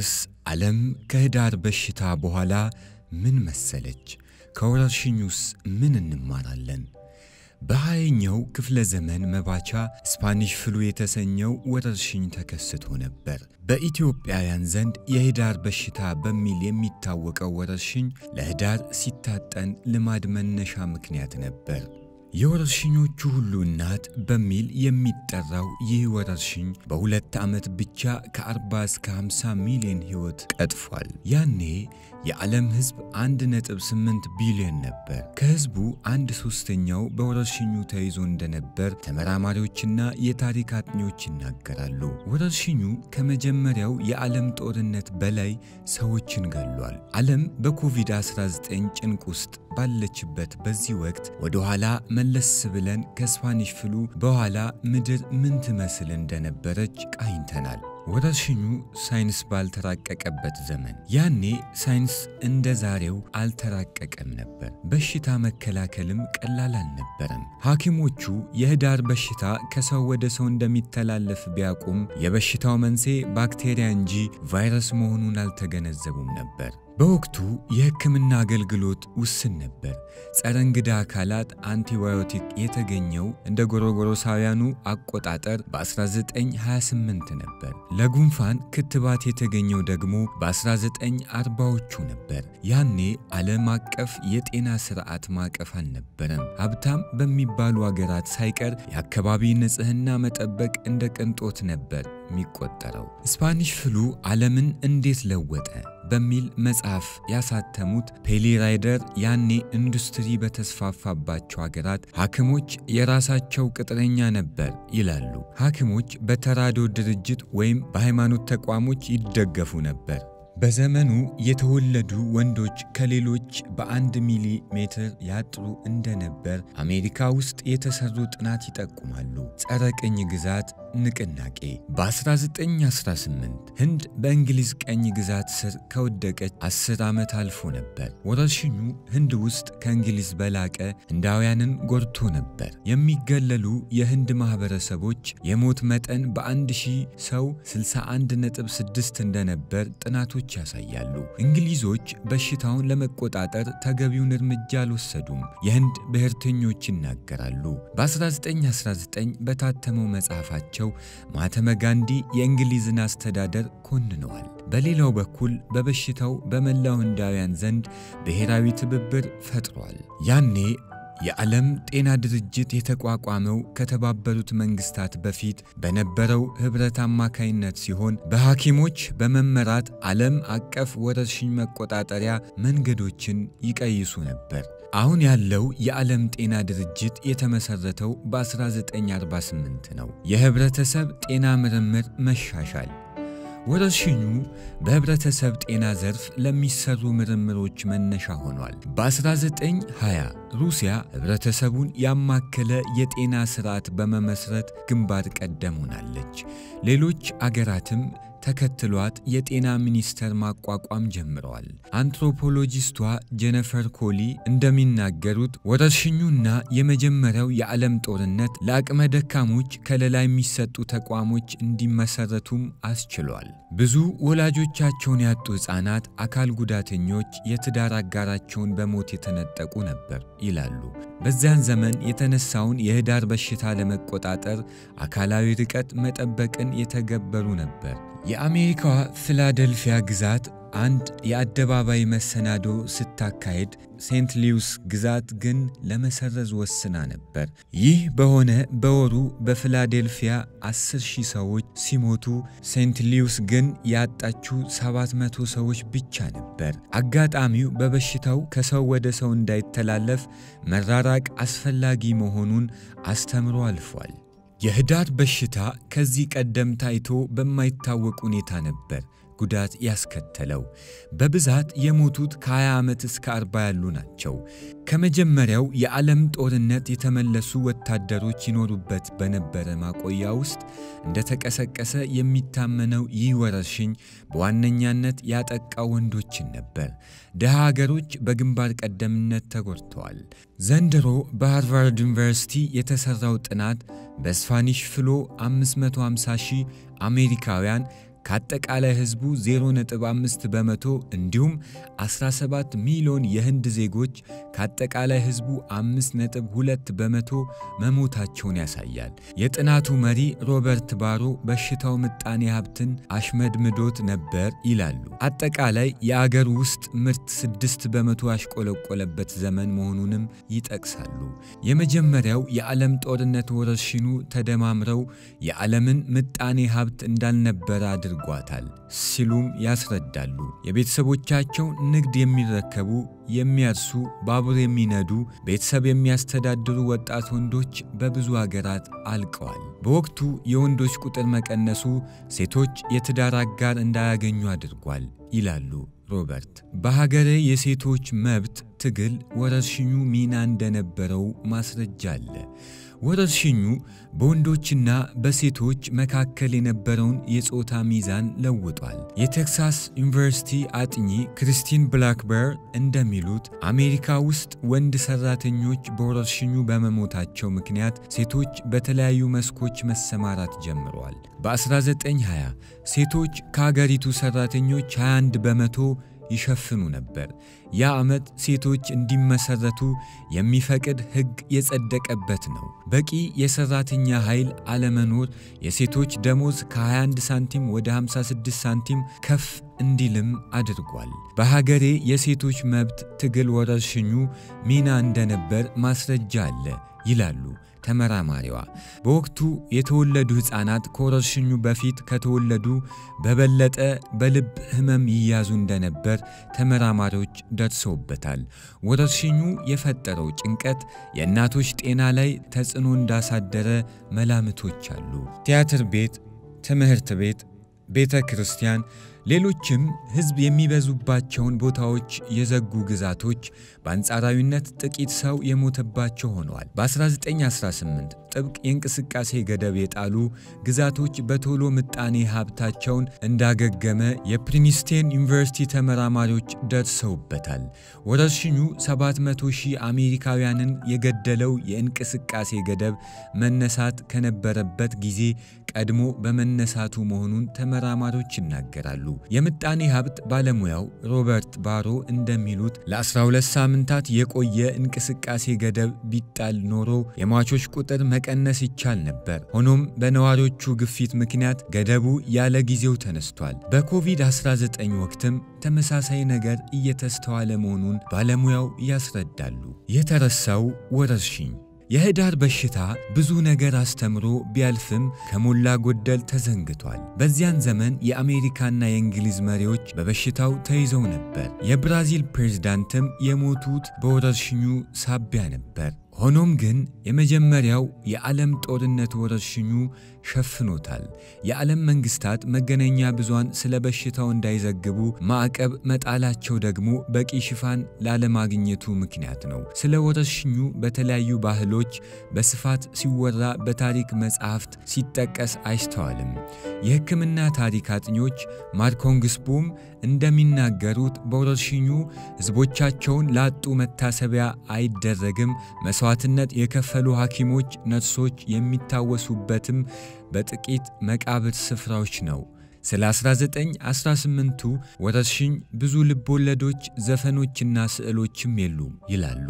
እንግዲያስ ዓለም ከህዳር በሽታ በኋላ ምን መሰለች? ከወረርሽኙስ ምን እንማራለን? በሃያኛው ክፍለ ዘመን መባቻ ስፓኒሽ ፍሉ የተሰኘው ወረርሽኝ ተከስቶ ነበር። በኢትዮጵያውያን ዘንድ የህዳር በሽታ በሚል የሚታወቀው ወረርሽኝ ለህዳር ሲታጠን ልማድ መነሻ ምክንያት ነበር። የወረርሽኞቹ ሁሉ እናት በሚል የሚጠራው ይህ ወረርሽኝ በሁለት ዓመት ብቻ ከ40 እስከ 50 ሚሊዮን ሕይወት ቀጥፏል። ያኔ የዓለም ሕዝብ 1.8 ቢሊዮን ነበር። ከሕዝቡ አንድ ሦስተኛው በወረርሽኙ ተይዞ እንደነበር ተመራማሪዎችና የታሪክ አጥኚዎች ይናገራሉ። ወረርሽኙ ከመጀመሪያው የዓለም ጦርነት በላይ ሰዎችን ገሏል። ዓለም በኮቪድ-19 ጭንቅ ውስጥ ባለችበት በዚህ ወቅት ወደ ኋላ መለስ ብለን ከስፓኒሽ ፍሉ በኋላ ምድር ምን ትመስል እንደነበረች ቃኝተናል። ወረርሽኙ ሳይንስ ባልተራቀቀበት ዘመን፣ ያኔ ሳይንስ እንደ ዛሬው አልተራቀቀም ነበር። በሽታ መከላከልም ቀላል አልነበረም። ሐኪሞቹ የህዳር በሽታ ከሰው ወደ ሰው እንደሚተላለፍ ቢያውቁም የበሽታው መንስኤ ባክቴሪያ እንጂ ቫይረስ መሆኑን አልተገነዘቡም ነበር። በወቅቱ የሕክምና አገልግሎት ውስን ነበር። ጸረ እንግዳ አካላት አንቲባዮቲክ የተገኘው እንደ ጎሮጎሮሳውያኑ አቆጣጠር በ1928 ነበር። ለጉንፋን ክትባት የተገኘው ደግሞ በ1940ዎቹ ነበር። ያኔ ዓለም አቀፍ የጤና ስርዓት ማዕቀፍ አልነበረም። ሀብታም በሚባሉ አገራት ሳይቀር የአካባቢ ንጽህና መጠበቅ እንደ ቅንጦት ነበር የሚቆጠረው። ስፓኒሽ ፍሉ ዓለምን እንዴት ለወጠ በሚል መጽሐፍ ያሳተሙት ፔሊ ራይደር ያኔ ኢንዱስትሪ በተስፋፋባቸው ሀገራት ሐኪሞች የራሳቸው ቅጥረኛ ነበር ይላሉ። ሐኪሞች በተራድኦ ድርጅት ወይም በሃይማኖት ተቋሞች ይደገፉ ነበር። በዘመኑ የተወለዱ ወንዶች ከሌሎች በአንድ ሚሊ ሜትር ያጥሩ እንደነበር አሜሪካ ውስጥ የተሰሩ ጥናት ይጠቁማሉ። ጸረ ቅኝ ግዛት ንቅናቄ በ1918 ህንድ በእንግሊዝ ቀኝ ግዛት ስር ከወደቀች 10 ዓመት አልፎ ነበር። ወረርሽኙ ህንድ ውስጥ ከእንግሊዝ በላቀ ህንዳውያንን ጎድቶ ነበር። የሚገለሉ የህንድ ማኅበረሰቦች የሞት መጠን በአንድ ሺህ ሰው 61.6 እንደነበር ጥናቶች ያሳያሉ። እንግሊዞች በሽታውን ለመቆጣጠር ተገቢውን እርምጃ አልወሰዱም፣ የህንድ ብሔርተኞች ይናገራሉ። በ1919 በታተመው መጽሐፋቸው ማህተመ ጋንዲ የእንግሊዝን አስተዳደር ኮንነዋል። በሌላው በኩል በበሽታው በመላው ህንዳውያን ዘንድ ብሔራዊ ትብብር ፈጥሯል። ያኔ የዓለም ጤና ድርጅት የተቋቋመው ከተባበሩት መንግስታት በፊት በነበረው ኅብረት አማካይነት ሲሆን በሐኪሞች በመመራት ዓለም አቀፍ ወረርሽኝ መቆጣጠሪያ መንገዶችን ይቀይሱ ነበር። አሁን ያለው የዓለም ጤና ድርጅት የተመሠረተው በ1948 ነው። የህብረተሰብ ጤና ምርምር መሻሻል ወረርሽኙ በህብረተሰብ ጤና ዘርፍ ለሚሰሩ ምርምሮች መነሻ ሆኗል። በ1920 ሩሲያ ህብረተሰቡን ያማከለ የጤና ስርዓት በመመስረት ግንባር ቀደም ሆናለች። ሌሎች አገራትም ተከትሏት የጤና ሚኒስቴር ማቋቋም ጀምረዋል። አንትሮፖሎጂስቷ ጄነፈር ኮሊ እንደሚናገሩት ወረርሽኙና የመጀመሪያው የዓለም ጦርነት ለአቅመ ደካሞች ከለላ የሚሰጡ ተቋሞች እንዲመሰረቱም አስችሏል። ብዙ ወላጆቻቸውን ያጡ ሕፃናት፣ አካል ጉዳተኞች የትዳር አጋራቸውን በሞት የተነጠቁ ነበር ይላሉ። በዚያን ዘመን የተነሳውን የህዳር በሽታ ለመቆጣጠር አካላዊ ርቀት መጠበቅን የተገበሩ ነበር። የአሜሪካዋ ፊላደልፊያ ግዛት አንድ የአደባባይ መሰናዶ ስታካሄድ ሴንት ሊውስ ግዛት ግን ለመሰረዝ ወስና ነበር። ይህ በሆነ በወሩ በፊላዴልፊያ 10 ሺህ ሰዎች ሲሞቱ ሴንት ሊውስ ግን ያጣችው 700 ሰዎች ብቻ ነበር። አጋጣሚው በበሽታው ከሰው ወደ ሰው እንዳይተላለፍ መራራቅ አስፈላጊ መሆኑን አስተምሮ አልፏል። የህዳር በሽታ ከዚህ ቀደም ታይቶ በማይታወቅ ሁኔታ ነበር ጉዳት ያስከተለው። በብዛት የሞቱት ከ20 ዓመት እስከ 40 ያሉ ናቸው። ከመጀመሪያው የዓለም ጦርነት የተመለሱ ወታደሮች ይኖሩበት በነበረ ማቆያ ውስጥ እንደተቀሰቀሰ የሚታመነው ይህ ወረርሽኝ በዋነኛነት ያጠቃው ወንዶችን ነበር። ድሃ አገሮች በግንባር ቀደምነት ተጎድተዋል። ዘንድሮ በሃርቫርድ ዩኒቨርሲቲ የተሠራው ጥናት በስፓኒሽ ፍሎ 550 ሺህ አሜሪካውያን ከአጠቃላይ ሕዝቡ 0.5 በመቶ እንዲሁም 17 ሚሊዮን የህንድ ዜጎች ከአጠቃላይ ሕዝቡ 5.2 በመቶ መሞታቸውን ያሳያል። የጥናቱ መሪ ሮበርት ባሮ በሽታው ምጣኔ ሀብትን አሽመድምዶት ነበር ይላሉ። አጠቃላይ የአገር ውስጥ ምርት 6 በመቶ ያሽቆለቆለበት ዘመን መሆኑንም ይጠቅሳሉ። የመጀመሪያው የዓለም ጦርነት ወረርሽኙ ተደማምረው የዓለምን ምጣኔ ሀብት እንዳልነበረ አድርጓታል ሲሉም ያስረዳሉ። የቤተሰቦቻቸው ንግድ የሚረከቡ፣ የሚያርሱ፣ ባቡር የሚነዱ፣ ቤተሰብ የሚያስተዳድሩ ወጣት ወንዶች በብዙ አገራት አልቀዋል። በወቅቱ የወንዶች ቁጥር መቀነሱ ሴቶች የትዳር አጋር እንዳያገኙ አድርጓል ይላሉ ሮበርት። በሀገሬ የሴቶች መብት ትግል ወረርሽኙ ሚና እንደነበረው ማስረጃ አለ። ወረርሽኙ በወንዶችና በሴቶች መካከል የነበረውን የጾታ ሚዛን ለውጧል። የቴክሳስ ዩኒቨርሲቲ አጥኚ ክሪስቲን ብላክበር እንደሚሉት አሜሪካ ውስጥ ወንድ ሰራተኞች በወረርሽኙ በመሞታቸው ምክንያት ሴቶች በተለያዩ መስኮች መሰማራት ጀምረዋል። በ1920 ሴቶች ከአገሪቱ ሰራተኞች 21 በመቶ ይሸፍኑ ነበር። ያ ዓመት ሴቶች እንዲመሰረቱ የሚፈቅድ ሕግ የጸደቀበት ነው። በቂ የሰራተኛ ኃይል አለመኖር የሴቶች ደሞዝ ከ21 ሳንቲም ወደ 56 ሳንቲም ከፍ እንዲልም አድርጓል። በሀገሬ የሴቶች መብት ትግል ወረርሽኙ ሚና እንደነበር ማስረጃ አለ ይላሉ ተመራማሪዋ። በወቅቱ የተወለዱ ሕፃናት ከወረርሽኙ በፊት ከተወለዱ በበለጠ በልብ ሕመም ይያዙ እንደነበር ተመራማሪዎች ደርሰውበታል። ወረርሽኙ የፈጠረው ጭንቀት የእናቶች ጤና ላይ ተጽዕኖ እንዳሳደረ መላምቶች አሉ። ቲያትር ቤት፣ ትምህርት ቤት፣ ቤተ ክርስቲያን ሌሎችም ሕዝብ የሚበዙባቸውን ቦታዎች የዘጉ ግዛቶች በአንጻራዊነት ጥቂት ሰው የሞተባቸው ሆነዋል። በ1918 ጥብቅ የእንቅስቃሴ ገደብ የጣሉ ግዛቶች በቶሎ ምጣኔ ሀብታቸውን እንዳገገመ የፕሪንስቴን ዩኒቨርሲቲ ተመራማሪዎች ደርሰውበታል። ወረርሽኙ 700 ሺህ አሜሪካውያንን የገደለው የእንቅስቃሴ ገደብ መነሳት ከነበረበት ጊዜ ቀድሞ በመነሳቱ መሆኑን ተመራማሪዎች ይናገራሉ። የምጣኔ ሀብት ባለሙያው ሮበርት ባሮ እንደሚሉት ለ12 ሳምንታት የቆየ እንቅስቃሴ ገደብ ቢጣል ኖሮ የሟቾች ቁጥር መቀነስ ይቻል ነበር። ሆኖም በነዋሪዎቹ ግፊት ምክንያት ገደቡ ያለ ጊዜው ተነስቷል። በኮቪድ-19 ወቅትም ተመሳሳይ ነገር እየተስተዋለ መሆኑን ባለሙያው ያስረዳሉ። የተረሳው ወረርሽኝ የህዳር በሽታ ብዙ ነገር አስተምሮ ቢያልፍም ከሞላ ጎደል ተዘንግቷል። በዚያን ዘመን የአሜሪካና የእንግሊዝ መሪዎች በበሽታው ተይዘው ነበር። የብራዚል ፕሬዝዳንትም የሞቱት በወረርሽኙ ሳቢያ ነበር። ሆኖም ግን የመጀመሪያው የዓለም ጦርነት ወረርሽኙ ሸፍኖታል። የዓለም መንግስታት መገናኛ ብዙሃን ስለ በሽታው እንዳይዘግቡ ማዕቀብ መጣላቸው ደግሞ በቂ ሽፋን ላለማግኘቱ ምክንያት ነው። ስለ ወረርሽኙ በተለያዩ ባህሎች በስፋት ሲወራ በታሪክ መጻሕፍት ሲጠቀስ አይስተዋልም። የሕክምና ታሪክ አጥኞች ማርኮንግስቡም እንደሚናገሩት በወረርሽኙ ሕዝቦቻቸውን ላጡ መታሰቢያ አይደረግም። መስዋዕትነት የከፈሉ ሐኪሞች፣ ነርሶች የሚታወሱበትም በጥቂት መቃብር ስፍራዎች ነው። ስለ 1918ቱ ወረርሽኝ ብዙ ልቦለዶች፣ ዘፈኖችና ስዕሎችም የሉም ይላሉ።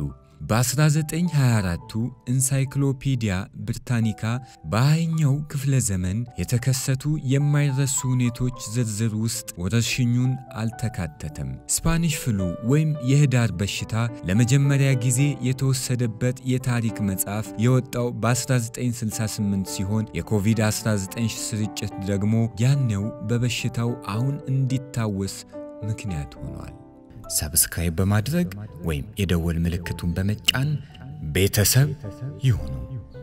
በ1924ቱ ኢንሳይክሎፒዲያ ብሪታኒካ በሃያኛው ክፍለ ዘመን የተከሰቱ የማይረሱ ሁኔቶች ዝርዝር ውስጥ ወረርሽኙን አልተካተተም። ስፓኒሽ ፍሉ ወይም የህዳር በሽታ ለመጀመሪያ ጊዜ የተወሰደበት የታሪክ መጽሐፍ የወጣው በ1968 ሲሆን የኮቪድ-19 ስርጭት ደግሞ ያኔው በበሽታው አሁን እንዲታወስ ምክንያት ሆኗል። ሰብስክራይብ በማድረግ ወይም የደወል ምልክቱን በመጫን ቤተሰብ ይሁኑ።